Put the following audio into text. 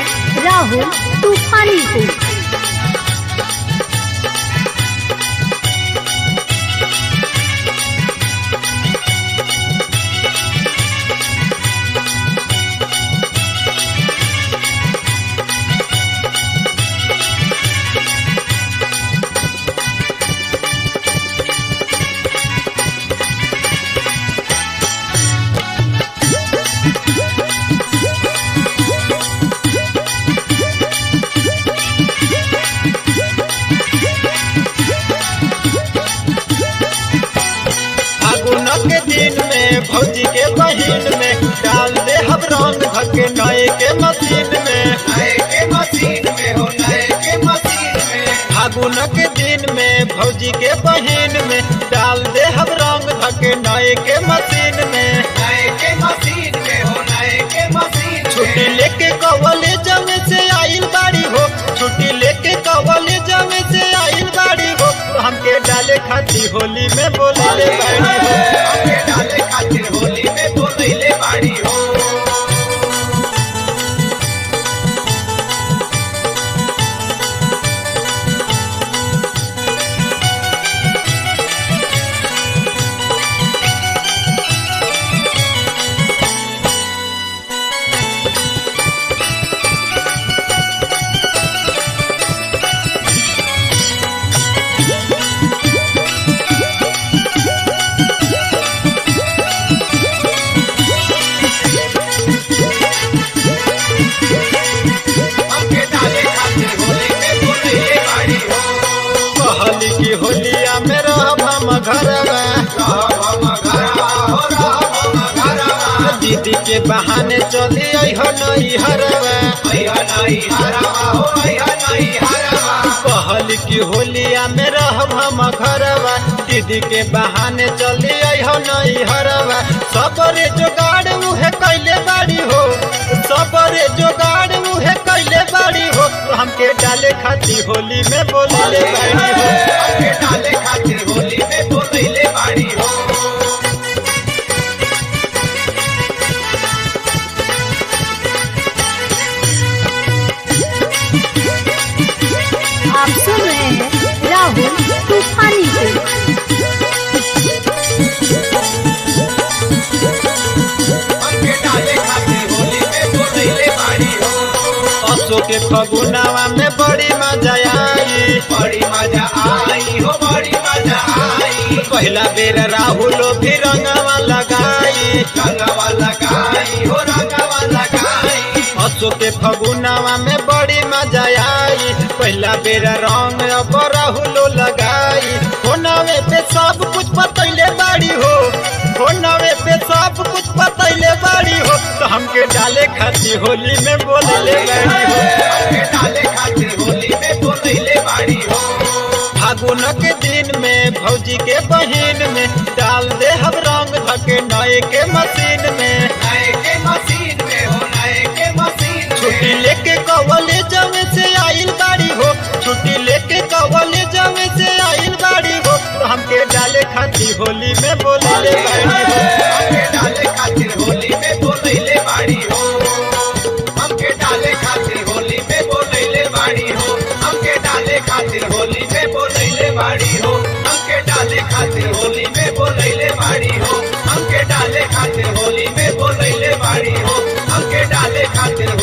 हैं राहुल तूफानी को फागुन के दिन में भौजी के बहिन में डाल दे हम रंग धके नए के मशीन में नए के मशीन में हो नए के मशीन में फागुन के दिन में भौजी के बहिन में डाल दे हम रंग धके नए के मशीन में नए के मशीन में हो नए के मशीन छुट्टी लेके कवले जमे से आइल बाड़ी हो छुट्टी लेके कवले जमे से आइल बाड़ी हो तो हमके डाले खाती होली में बोले ले बाड़ी हो हमके डाले खातिर होली में बोलैले बाड़ी हो हमके डाले खातिर होली में बोलैले बाड़ी हो कहली की होलिया में रहब हम घरवा रहब हम घरवा हो रहब हम घरवा दीदी के बहाने चली आई हो नई हरवा भैया नहीं हरवा हो भैया नहीं हरवा कहली की होलिया में रहब हम घरवा दीदी के बहाने चली आई हो नई हरवा सबरे जोगाड़ उहे कैले बाड़ी हो सबरे जोगाड़ उहे कैले बाड़ी हो तो हमके डाले खाती होली में बोले बाड़ी हो हमके डाले खातिर होली में बोलैले बाड़ी हो आप सुन रहे हैं राहुल तूफानी को हमके डाले खातिर होली में बोलैले बाड़ी हो असो के फगुनावा में बड़ी मजा आई बड़ी मजा आई हो बड़ी मजा आई पहला बेर राहुल भी रंगवा लगाई रंगवा लगाई हो रंगवा लगाई असो के फगुनावा में बड़ी मजा आई पहला बेर रंग अब राहुल लगाई होनावे पे सब कुछ बतैले बाड़ी हो होनावे पे सब कुछ बतैले बाड़ी हो तो हमके डाले खाती होली में बोलले बाड़ी हो हमके डाले खातिर होली में बोलैले बाड़ी हो फागुन के दिन में भौजी के बहिन में डाल दे हम रंग धके नए के मशीन में नए के मशीन में हो नए के मशीन में छुट्टी लेके कवले जमे से आइल बाड़ी हो छुट्टी लेके कवले जमे से आइल बाड़ी हो तो हमके डाले खाती होली में बोले बाड़ी हो हमके डाले खातिर होली में बोलैले बाड़ी हो हमके डाले खातिर होली में बोलैले बाड़ी हो हमके डाले खातिर होली में बोलैले बाड़ी हो हमके डाले खातिर होली में बोलैले बाड़ी हो हमके डाले खातिर होली में बोलैले बाड़ी हो हमके डाले खातिर